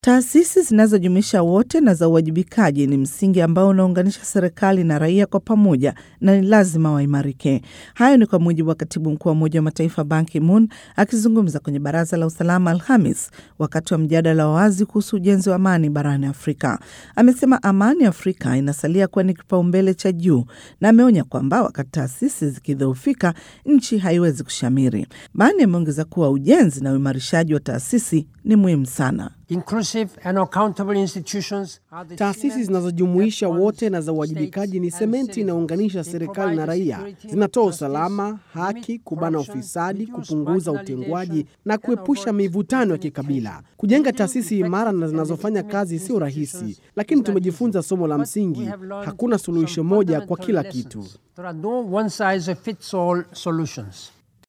Taasisi zinazojumuisha wote na za uwajibikaji ni msingi ambao unaunganisha serikali na raia kwa pamoja na ni lazima waimarike. Hayo ni kwa mujibu wa katibu mkuu wa Umoja wa Mataifa Ban Ki-moon akizungumza kwenye Baraza la Usalama Alhamis wakati wa mjadala wa wazi kuhusu ujenzi wa amani barani Afrika. Amesema amani Afrika inasalia kuwa ni kipaumbele cha juu na ameonya kwamba wakati taasisi zikidhoofika, nchi haiwezi kushamiri. Ban ameongeza kuwa ujenzi na uimarishaji wa taasisi ni muhimu sana. Taasisi zinazojumuisha wote na za uwajibikaji ni sementi inayounganisha serikali na raia. Zinatoa usalama, haki, kubana ufisadi, kupunguza utengwaji na kuepusha mivutano ya kikabila. Kujenga taasisi imara na zinazofanya kazi sio rahisi, lakini tumejifunza somo la msingi: hakuna suluhisho moja kwa kila kitu.